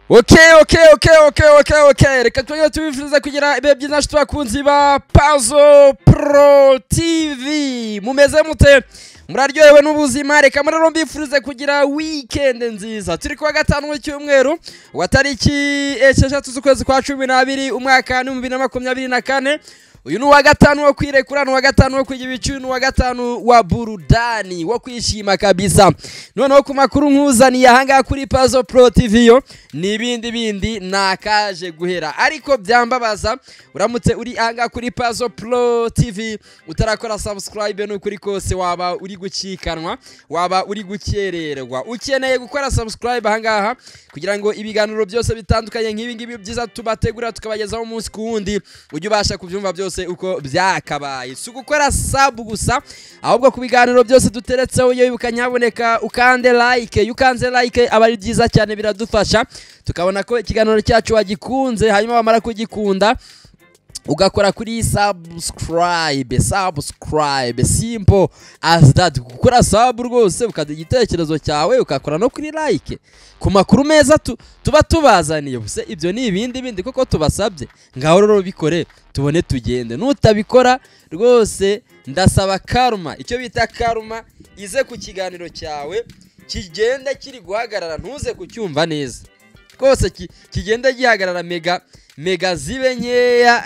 oke oke oke oke oke oke reka twongere tubifuriza kugira ibihe byiza nshuti bakunzi ba pazo pro tv mumeze mute muraryohewe n'ubuzima reka rero mbifurize kugira wikendi nziza turi kuwa gatanu w'icyumweru wa tariki esheshatu z'ukwezi kwa cumi n'abiri umwaka ni bibiri na makumyabiri na kane uyu ni uwa gatanu wo kwirekura ni uwa gatanu wo kwiga ibicu ni uwa gatanu wa burudani wo kwishima kabisa noneho ku makuru nkuzaniye ahangaha kuri pazo pro tv yo ni ibindi bindi nakaje guhera ariko byambabaza uramutse uri ahangaha kuri pazo pro tv utarakora subscribe ni ukuri kose waba uri gucikanwa waba uri gukererwa ukeneye gukora subscribe ahangaha kugira ngo ibiganiro byose bitandukanye nk'ibi ngibi byiza tubategura tukabagezaho umunsi ku wundi ujye ubasha kubyumva byose byose uko byakabaye si ugukora sabu gusa ahubwo ku biganiro byose duteretseho iyo wibuka nyaboneka ukande like iyo ukanze like aba ari byiza cyane biradufasha tukabona ko ikiganiro cyacu wagikunze hanyuma wamara kugikunda ugakora kuri subscribe subscribe simple as that gukora sub rwose ukajya igitekerezo cyawe ukakora no kuri like ku makuru meza tu- tuba tubazaniye ubuse ibyo ni ibindi bindi kuko tubasabye ngaho rero bikore tubone tugende nutabikora rwose ndasaba karuma icyo bita karuma ize ku kiganiro cyawe kigenda kiri guhagarara ntuze kucyumva neza rwose ki- kigenda gihagarara mega mega zibe nkeya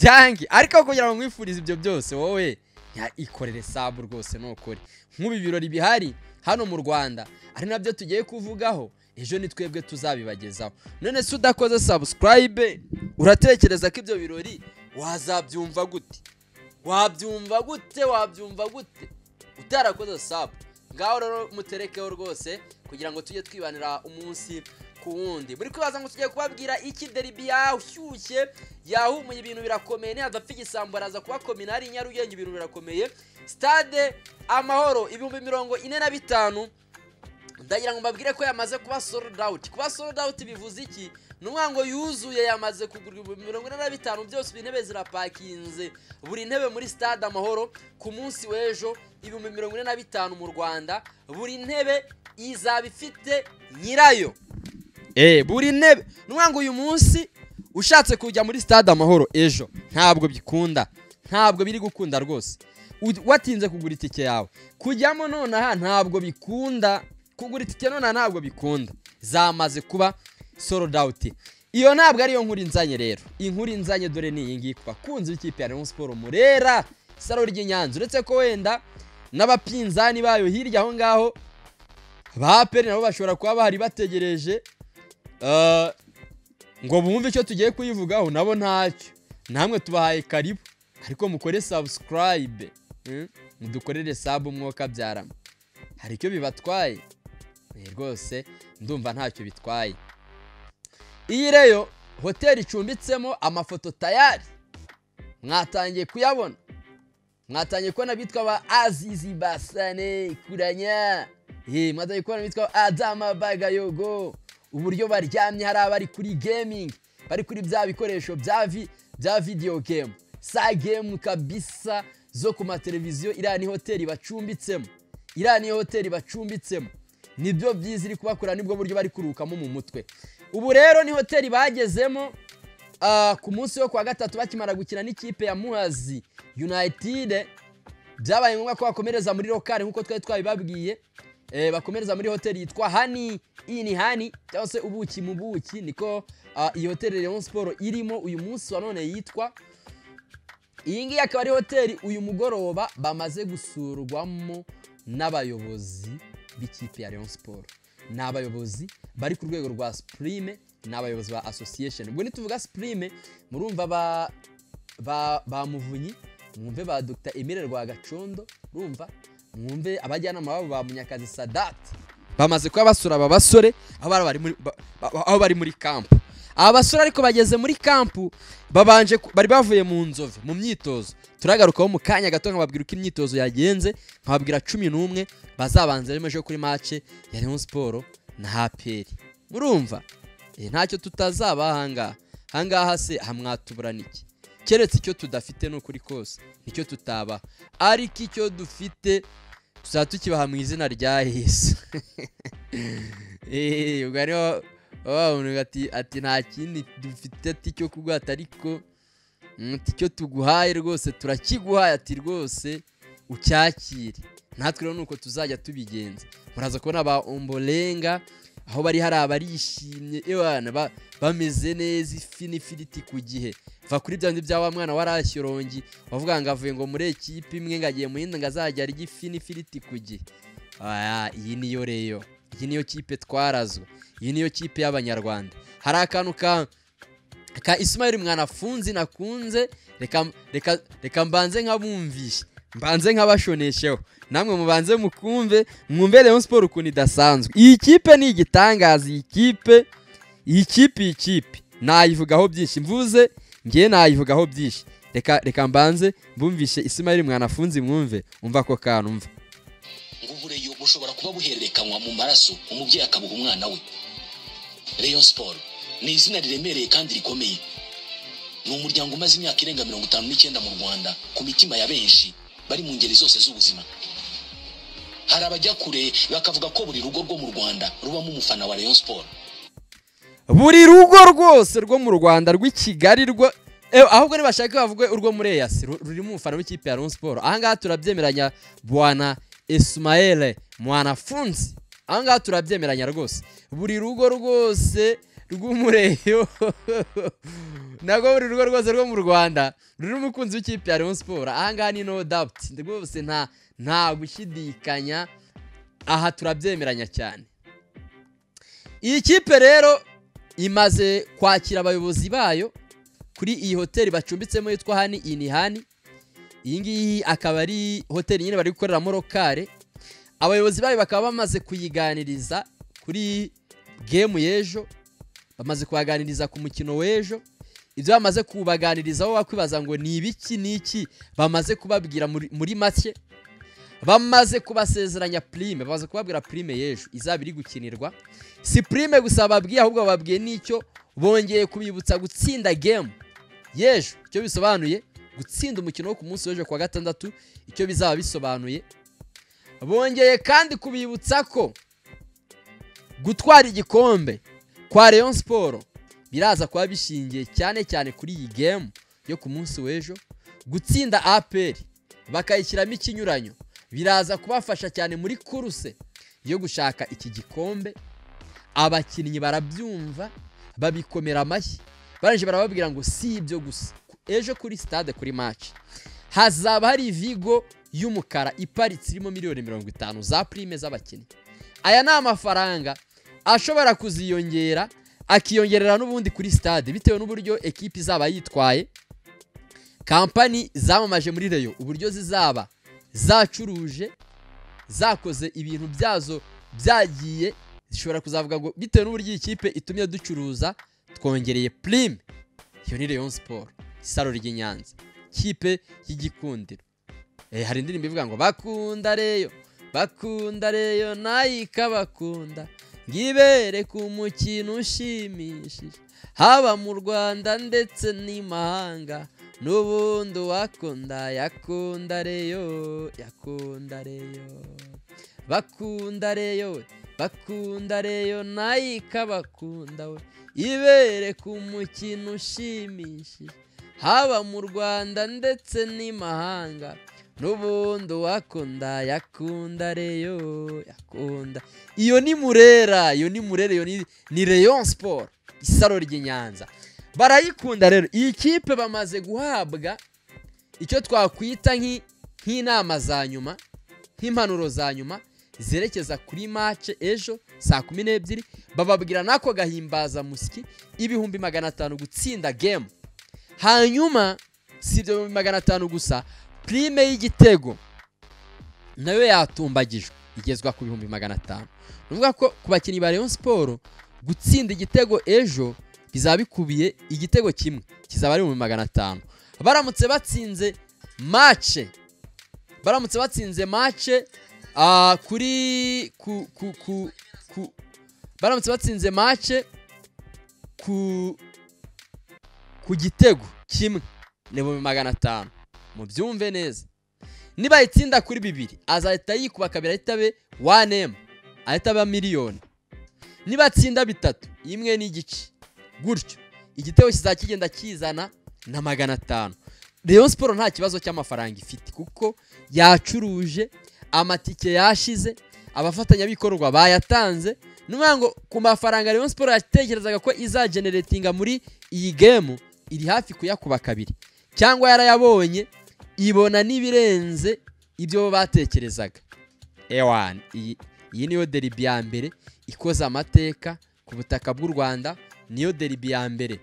byange ariko kugira ngo nkwifurize ibyo byose wowe ya ikorere sabu rwose nukore nk'ubu ibirori bihari hano mu rwanda ari nabyo tugiye kuvugaho ejo ni twebwe tuzabibagezaho none se udakoze subscribe uratekereza ko ibyo birori wazabyumva gute wabyumva gute wabyumva gute utarakoze sabu ngaho rero muterekeho rwose kugira ngo tujye twibanira umunsi ku wundi muri kwibaza ngo tugiye kubabwira iki deribi yashyushye yahumuye ibintu birakomeye ntihadapfa igisambo araza kuba kominari nyarugenge ibintu birakomeye stade amahoro ibihumbi mirongo ine na bitanu ndagira ngo mbabwire ko yamaze kuba sold out kuba sold out bivuze iki ni ukuvuga ngo yuzuye yamaze kugura ibihumbi mirongo ine na bitanu byose intebe zirapakinze buri ntebe muri stade amahoro ku munsi w'ejo ibihumbi mirongo ine na bitanu mu rwanda buri ntebe izaba ifite nyirayo Eh, buri ntebe ni ukuvuga ngo uyu munsi ushatse kujya muri stade amahoro ejo ntabwo bikunda ntabwo biri gukunda rwose U- watinze kugura itike yawe kujyamo nonaha ntabwo bikunda kugura itike nonaha ntabwo bikunda zamaze kuba sold out iyo ntabwo ariyo nkuru inzanye rero inkuru inzanye dore ni iyi ngiyi ku bakunzi b'ikipe ya Rayon Sport Murera saro ry'Inyanza uretse ko wenda n'abapinzani bayo hirya aho ngaho ba APR nabo bashobora kuba bahari bategereje eh, ngo bumve icyo tugiye kuyivugaho nabo ntacyo namwe tubahaye karibu ariko mukore subscribe mm, mudukorere sabu umwuka byarama hari icyo bibatwaye Eh, rwose ndumva ntacyo bitwaye iyi reyo hoteli icumbitsemo amafoto tayari mwatangiye kuyabona mwatangiye kubona abitwa ba azizi basane kuranya Ye, mwatangiye kubona abitwa adama bagayogo uburyo baryamye hari abari kuri gaming bari kuri bya bikoresho bya vi bya video game sa game kabisa zo ku mateleviziyo iriya ni hoteli bacumbitsemo iriya ni hoteli bacumbitsemo nibyo byiza iri kubakora nibwo buryo bari kurukamo mu mutwe ubu rero ni hoteli bagezemo ah, ku munsi wo kuwa gatatu bakimara gukina n'ikipe ya muhazi united byabaye ngombwa ko bakomereza muri lokari nk'uko twari twabibabwiye eh, bakomereza muri hoteli yitwa hani ini hani cyangwa se ubuki mu buki niko ah, iyi hoteli Rayon Sport irimo uyu munsi wa none yitwa iyi ngiyi akaba ari hoteli uyu mugoroba bamaze gusurwamo n'abayobozi b'ikipe ya Rayon Sport ni abayobozi bari ku rwego rwa Supreme ni abayobozi ba association ubwo nituvuga Supreme murumva ba ba ba muvunyi mwumve ba Dr Emile Rwagacondo urumva mwumve abajyanama babo ba Munyakazi Sadat bamaze kuba basura aba basore aho bari bari muri ba- ba- aho bari muri kampu aba basore ariko bageze muri kampu babanje ku- bari bavuye mu nzove mu myitozo turagarukaho mu kanya gato nkababwira uko imyitozo yagenze nkababwira cumi n'umwe bazabanza rero ejo kuri mace ya Rayon Sport na HPR murumva Eh, ntacyo tutazaba ahangaha ahangaha se hamwatubura niki keretse icyo tudafite ni ukuri kose nicyo tutaba ariko icyo dufite tuzaba tukibaha mu izina rya yesu eee ubwo ariho wabona ati ati nta kindi dufite ati cyo kuguhata ariko mm, ati icyo tuguhaye rwose turakiguhaye ati rwose ucyakire natwe rero nuko tuzajya tubigenza muraza kubona ba omborenga aho bari hariya barishimye ewana ba- bameze neza ifi n'ifiriti ku gihe va kuri bya bindi bya wa mwana warashyorongi wavuga ngo avuye ngo muri ekipe imwe ngo agiye mu yindi ngo azajya arya ifi n'ifiriti ku gihe Aya, iyi niyo reyo iyi niyo kipe twarazwe iyi niyo kipe y'abanyarwanda hari akantu ka ka isimayiri mwanafunzi nakunze reka reka reka mbanze nkabumvishe mbanze nkabashonesheho namwe mubanze mukumve mwumve Rayon siporo ukuntu idasanzwe iyi kipe ni igitangaza iyi kipe iyi kipe iyi kipe nayivugaho byinshi mvuze ngewe nayivugaho byinshi reka reka mbanze mbumvishe isimayiri mwanafunzi mwumve umva ako kantu mva ngo ubureyo bushobora kuba buhererekanywa mu maraso umubyeyi akabuha umwana we rayon siporo ni izina riremereye kandi rikomeye ni umuryango umaze imyaka irenga mirongo itanu n'icyenda mu rwanda ku mitima ya benshi bari mu ngeri zose z'ubuzima hari abajya kure bakavuga ko buri rugo rwo mu rwanda rubamo umufana wa rayon siporo buri rugo rwose rwo mu rwanda rw'i kigali rwo Eh, ahubwo nibashaka bavuge urwo muri eyasi ru- rurimo umufana w'ikipe ya Rayon siporo ahangaha turabyemeranya bwana esimayere mwanafunzi ahangaha turabyemeranya rwose buri rugo rwose rw'umureyo ntabwo buri rugo rwose rwo mu rwanda rurimo umukunzi w'ikipe ya Rayon siporo ahangaha ni no dabuti rwose nta nta gushidikanya aha turabyemeranya cyane iyi kipe rero imaze kwakira abayobozi bayo kuri iyi hoteli bacumbitsemo yitwa hani inihani iyi ngiyi akaba ari hoteli nyine bari gukoreramo rokare abayobozi bayo bakaba bamaze kuyiganiriza kuri gemu y'ejo bamaze kubaganiriza ku mukino w'ejo ibyo bamaze kubaganirizaho wakwibaza ngo ni ibiki n'iki bamaze kubabwira muri- muri make bamaze kubasezeranya prime bamaze kubabwira prime y'ejo izaba iri gukinirwa si prime gusa babwiye ahubwo bababwiye n'icyo bongeye kubibutsa gutsinda game y'ejo icyo bisobanuye gutsinda umukino wo ku munsi w'ejo kuwa gatandatu icyo bizaba bisobanuye bongeye kandi kubibutsa ko gutwara igikombe kwa Rayon Sport biraza kuba bishingiye cyane cyane kuri iyi game yo ku munsi w'ejo gutsinda APR bakayishyiramo ikinyuranyo biraza kubafasha cyane muri kuruse yo gushaka iki gikombe abakinnyi barabyumva babikomera amashyi barangije barababwira ngo si ibyo gusa ejo kuri stade kuri match hazaba hari vigo y'umukara iparitse irimo miliyoni mirongo itanu za prime z'abakinnyi aya ni amafaranga ashobora kuziyongera akiyongerera n'ubundi kuri stade bitewe n'uburyo ekipi izaba yitwaye kampani zamamaje muri reyo uburyo zizaba zacuruje zakoze ibintu byazo byagiye zishobora kuzavuga ngo bitewe n'uburyo iyi kipe itumye ducuruza twongereye prime iyo ni Rayon Sport isaro ry'i Nyanza kipe y'igikundiro eh, hari indirimbo ivuga ngo bakunda reyo bakunda reyo nayo ikabakunda ngibere ku mukino ushimishije haba mu Rwanda ndetse n'imahanga n'ubundi wakunda yakunda reyo yakunda reyo bakunda reyo we bakunda reyo nayo ikabakunda we ibere ku mukino ushimishije haba mu rwanda ndetse n'imahanga n'ubundi uwakunda yakunda reyo yakunda iyo ni murera iyo ni murera iyo ni, ni reyon siporo isaro ry'i nyanza barayikunda rero iyi kipe bamaze guhabwa icyo twakwita nk'i- nk'inama za nyuma nk'impanuro za nyuma zerekeza kuri mace ejo saa kumi n'ebyiri bababwira n'ako gahimbaza musyi ibihumbi magana atanu gutsinda gemu hanyuma si ibyo bihumbi magana atanu gusa prime y'igitego nayo yatumbagijwe igezwa ku bihumbi magana atanu ni ukuvuga ko ku bakinnyi ba Rayon siporo gutsinda igitego ejo bizaba bikubiye igitego kimwe kizaba ari ibihumbi magana atanu baramutse batsinze mace baramutse batsinze mace ah, kuri ku ku ku ku baramutse batsinze mace ku ku gitego kimwe ni ibihumbi magana atanu mubyumve neza niba itsinda kuri bibiri azahita yikuba kabiri ahita abe 1M ahita aba miliyoni nibatsinda bitatu imwe n'igice gutyo igitego kizajya kigenda kizana na magana atanu Rayon siporo nta kibazo cy'amafaranga ifite kuko yacuruje amatike yashize abafatanyabikorwa bayatanze ni ukuvuga ngo ku mafaranga Rayon siporo yatekerezaga ko izageneretinga muri iyi gemu iri hafi kuyakuba kabiri cyangwa yarayabonye ibona n'ibirenze ibyo batekerezaga ewani iyi iyi niyo deribi ya mbere ikoze amateka ku butaka bw'u rwanda niyo deribi ya mbere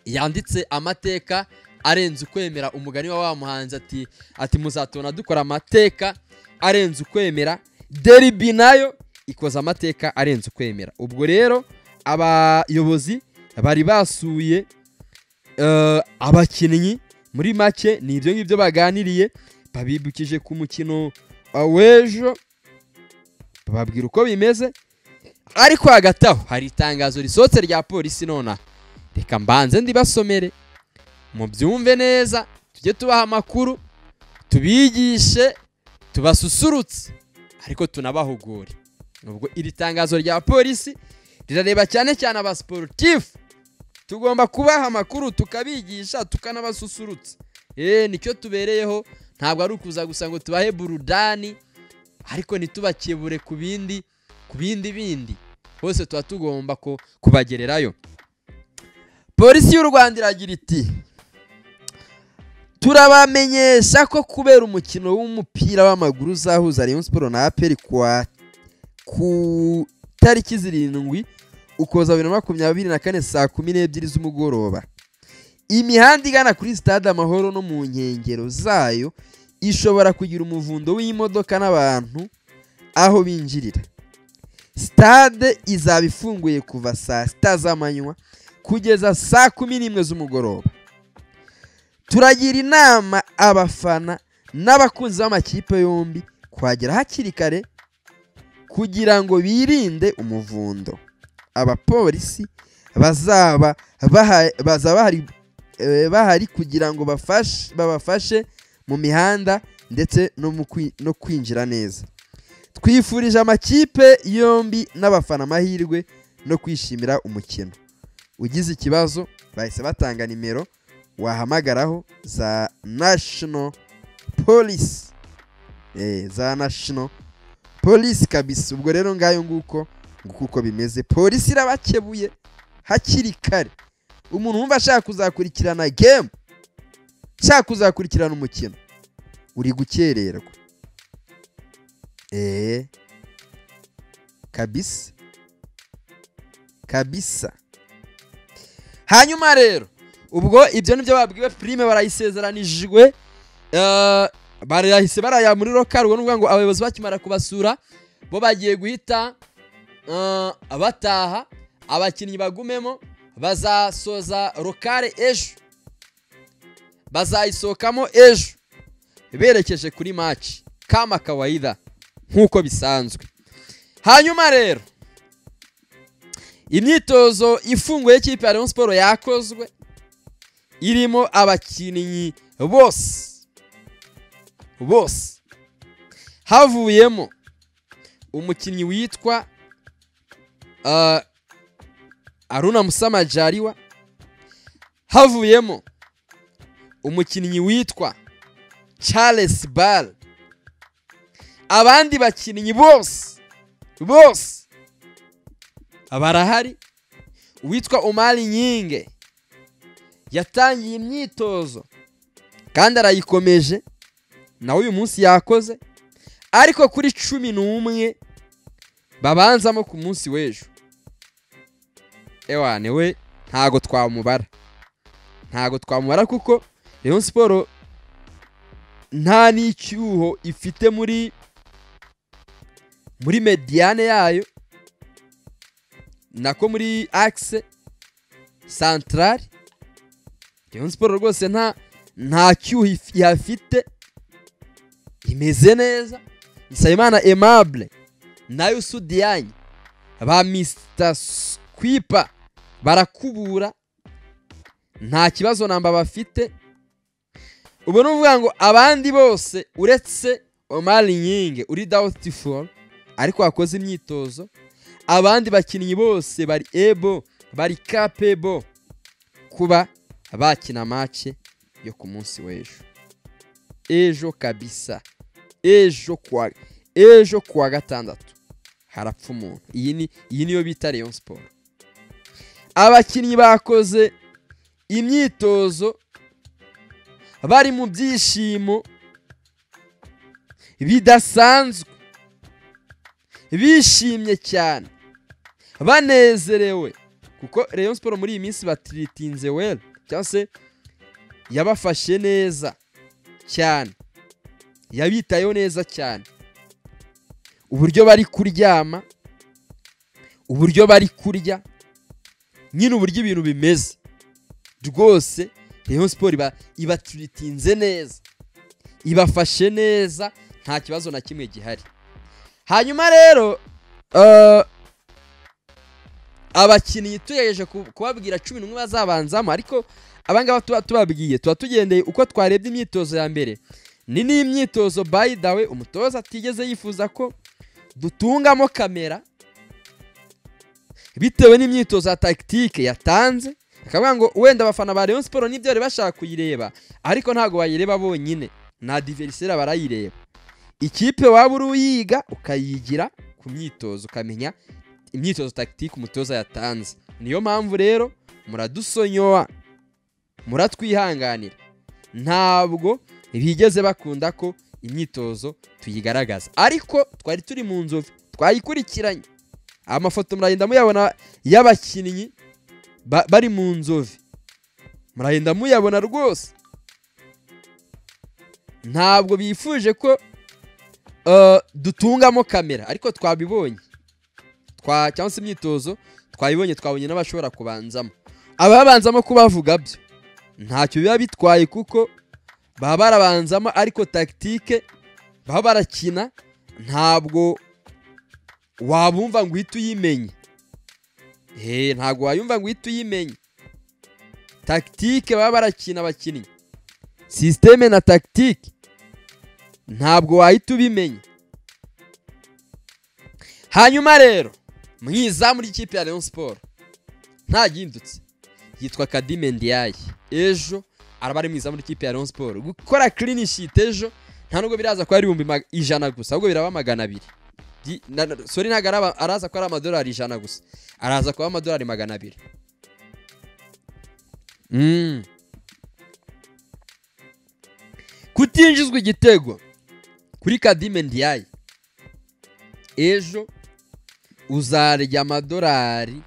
yanditse amateka arenze ukwemera umugani wa wa muhanzi ati ati muzatubona dukora amateka arenze ukwemera deribi nayo ikoze amateka arenze ukwemera ubwo rero abayobozi bari basuye eh, abakinnyi muri make ni ibyo ngibyo baganiriye babibukije ku mukino eh, w'ejo bababwira uko bimeze ariko hagati aho hari itangazo risohotse rya polisi nonaha reka mbanze ndibasomere mubyumve neza tujye tubaha amakuru tubigishe tubasusurutse ariko tunabahugure ubwo iri tangazo rya polisi rirareba cyane cyane abasiporutifu tugomba kubaha amakuru tukabigisha tukanabasusurutsa eee nicyo tubereyeho ntabwo ari ukuza gusa ngo tubahe burudani ariko ntitubakebure ku bindi ku bindi bindi bose tuba tugomba ku- kubagererayo polisi y'u rwanda iragira iti turabamenyesha ko kubera umukino w'umupira w'amaguru uzahuza rayon siporo na aperi kuwa ku tariki zirindwi ukuboza bibiri na makumyabiri na kane saa kumi n'ebyiri z'umugoroba imihanda igana kuri sitade amahoro no mu nkengero zayo ishobora kugira umuvundo w'imodoka n'abantu aho binjirira sitade izaba ifunguye kuva saa sita z'amanywa kugeza saa kumi n'imwe z'umugoroba turagira inama abafana n'abakunzi b'amakipe yombi kuhagera hakiri kare kugira ngo birinde umuvundo abapolisi bazaba baha- bazaba bahari, eh, bahari kugira ngo bafashe- babafashe mu mihanda ndetse no mu kwi- no kwinjira neza twifurije amakipe yombi n'abafana amahirwe no kwishimira umukino ugize ikibazo bahise batanga nimero wahamagaraho za national police eh, za national police kabisa ubwo rero ngayo nguko nguko uko bimeze polisi irabakebuye hakiri kare umuntu wumva ashaka kuzakurikirana game ashaka kuzakurikirana umukino uri gukererwa eh kabisa kabisa hanyuma rero ubwo ibyo nibyo babwiwe prime barayisezeranijwe eh, barahise baraya muri rokari ubwo ni ukuvuga ngo abayobozi bakimara kubasura bo bagiye guhita eh, bataha abakinnyi bagumemo bazasoza rokare ejo bazayisohokamo ejo berekeje kuri maci kama kawaida nk'uko bisanzwe hanyuma rero imyitozo ifunguye y'ikipe ya Rayon Sport yakozwe irimo abakinnyi bose bose havuyemo umukinnyi witwa ah, aruna musamajariwa havuyemo umukinnyi witwa charles bal abandi bakinnyi bose bose barahari uwitwa umari nyinge yatangiye imyitozo kandi arayikomeje nawe uyu munsi yakoze ariko kuri cumi n'umwe babanzamo ku munsi w'ejo ewane we ntago twamubara ntago twamubara kuko Rayon siporo nta n'icyuho ifite muri muri mediyane yayo nako muri akise santarari Rayon siporo rwose nta nta cyuho if- ihafite imeze neza nsabimana aimable nayo sudiyanye ba misita kwipa barakubura nta kibazo namba bafite ubu ni ukuvuga ngo abandi bose uretse omari nyinge uri dawuti foru ariko wakoze imyitozo abandi bakinnyi bose bari ebo bari kapebo kuba bakina mace yo ku munsi w'ejo ejo kabisa ejo kwa ejo kuwa gatandatu harapfa umuntu iyi ni iyi niyo bita Rayon Sport abakinnyi bakoze imyitozo bari mu byishimo bidasanzwe bishimye cyane banezerewe kuko Rayon Sport muri iyi minsi batiritinze wera cyangwa se yabafashe neza cyane yabitayeho neza cyane uburyo bari kuryama uburyo bari kurya nyine uburyo ibintu bimeze rwose Rayon Sport ibatiritinze neza ibafashe neza nta kibazo na kimwe gihari hanyuma rero eh, abakinnyi tugejeje ku- kubabwira cumi n'umwe bazabanzamo ariko abangaba tuba tubabwiye tuba tugendeye uko twarebye imyitozo ya mbere ni n'imyitozo by the way umutoza atigeze yifuza ko dutungamo kamera bitewe n'imyitozo ya tagitike yatanze akavuga ngo wenda abafana ba Rayon Sport nibyo bari bashaka kuyireba ariko ntabwo bayireba bonyine na diverisera barayireba ikipe waba uri uyiga ukayigira ku myitozo ukamenya imyitozo tagitike umutoza yatanze niyo mpamvu rero muradusonyoa muratwihanganira ntabwo bigeze bakunda ko imyitozo tuyigaragaza ariko twari turi mu nzovu twayikurikiranye amafoto muragenda muyabona y'abakinnyi ba- bari mu nzovu muragenda muyabona rwose ntabwo bifuje ko eh, dutungamo kamera ariko twabibonye twa cyangwa se imyitozo twabibonye twabonye n'abashobora kubanzamo ababanzamo kubavuga byo ntacyo biba bitwaye kuko baba barabanzamo ariko tagitike baba barakina ntabwo wabumva ngo uhite uyimenye he ntabwo wayumva ngo uhite uyimenye tagitike baba barakina abakinnyi sisiteme na tagitike ntabwo wahita ubimenya hanyuma rero mu izamu ry'ikipe ya Rayon Sport nta gihindutse yitwa Kadime Ndiaye ejo araba ari mu izamu ry'ikipe ya Rayon Sport gukora clean sheet ejo nta nubwo biraza kuba ari ibihumbi ma- ijana gusa ahubwo biraba magana abiri Gi- na- na- sorry ntabwo araba- araza kuba ari amadolari ijana gusa araza kuba amadolari magana abiri Mm. kutinjizwa igitego kuri Kadime Ndiaye ejo uzarya amadolari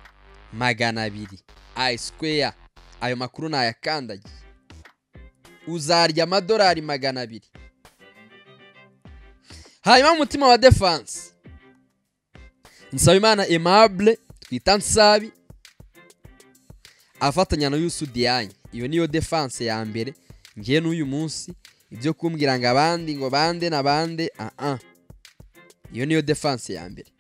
magana abiri ayi square ayo makuru nayakandagiye uzarya amadolari magana abiri hanyuma mu mutima wa defanse nsabimana aimable twita nsabi afatanya na yusu diane iyo niyo defanse ya mbere ngiye n'uyu munsi ibyo kumbwira ngo abandi ngo bande na bande ah ah iyo niyo defanse ya mbere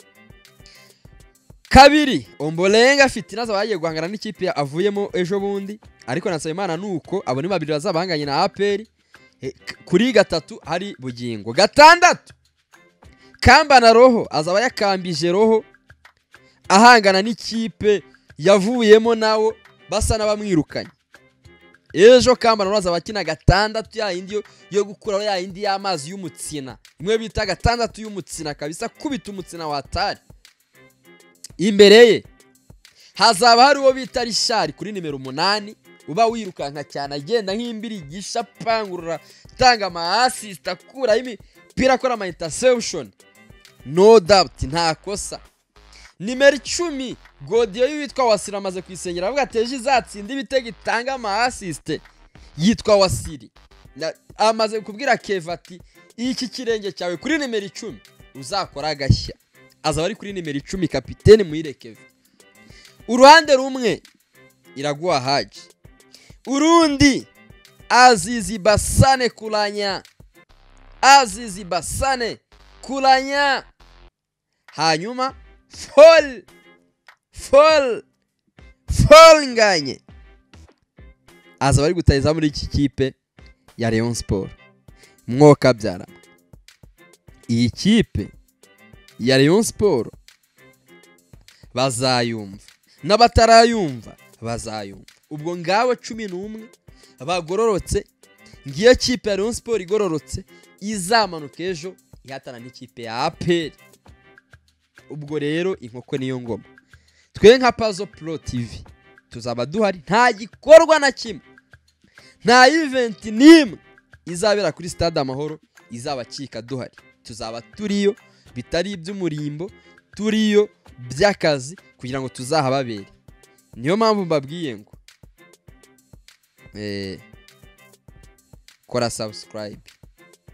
kabiri ombolenga afite inaza bagiye guhangana n'ikipe ya- avuyemo ejo bundi ariko nasaba imana ni uko abo ni babiri bazabahanganye na aperi Eh, k- kuri gatatu hari bugingo gatandatu kamba na roho azaba yakambije roho ahangana n'ikipe yavuyemo nawo basa n'abamwirukanye ejo kamba na roho azaba akina gatandatu ya yindi yo- yo gukuraho ya yindi y'amazi y'umutsina imwe bita gatandatu y'umutsina kabisa kubita umutsina watari imbere ye hazaba hari uwo bita rishari kuri nimero umunani uba wirukanka cyane agenda nk'imbirigisha apangurura atanga amaasisita akuraho imipira akora ama interception no doubt nta kosa nimero icumi godiyo witwa wasiri amaze kuyisengera avuga ati ejo izatsinda ibitego itanga amaasisite yitwa wasiri Na- amaze kubwira keva ati iki kirenge cyawe kuri nimero icumi uzakora agashya azaba ari kuri nimero icumi kapitene muyirekeve uruhande rumwe iraguha haji urundi azizi basane kulanya azizi basane kulanya hanyuma fol fol fol nganye aza bari gutariza muri iki kipe ya Rayon Sport mwoka byara iyi kipe ya Rayon Sport bazayumva n'abatarayumva bazayumva ubwo ngawe cumi n'umwe bagororotse ngiyo kipe ya Rayon Sport igororotse izamanuka ejo ihatana n'ikipe ya APR ubwo rero inkoko niyo ngoma twe nka Puzzle Pro TV tuzaba duhari nta gikorwa na kimwe nta event n'imwe izabera kuri stade amahoro izabacika duhari tuzaba turiyo bitari iby'umurimbo turiyo by'akazi kugira ngo tuzahababere niyo mpamvu mbabwiye ngo eh, kora subscribe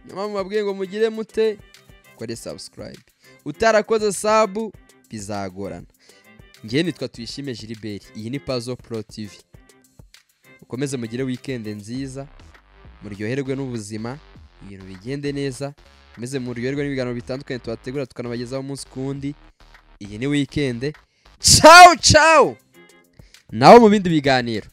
niyo mpamvu mbabwiye ngo mugire mute kore subscribe utarakoze sabu bizagorana ngewe nitwa tuyishime Gilbert iyi ni Puzzle Pro TV ukomeze mugire weekend nziza muryoherwe n'ubuzima ibintu bigende neza meze muryoherwe n'ibiganiro bitandukanye tubategura tukanabagezaho umunsi ku wundi iyi ni weekend ciao ciao nawe mu bindi biganiro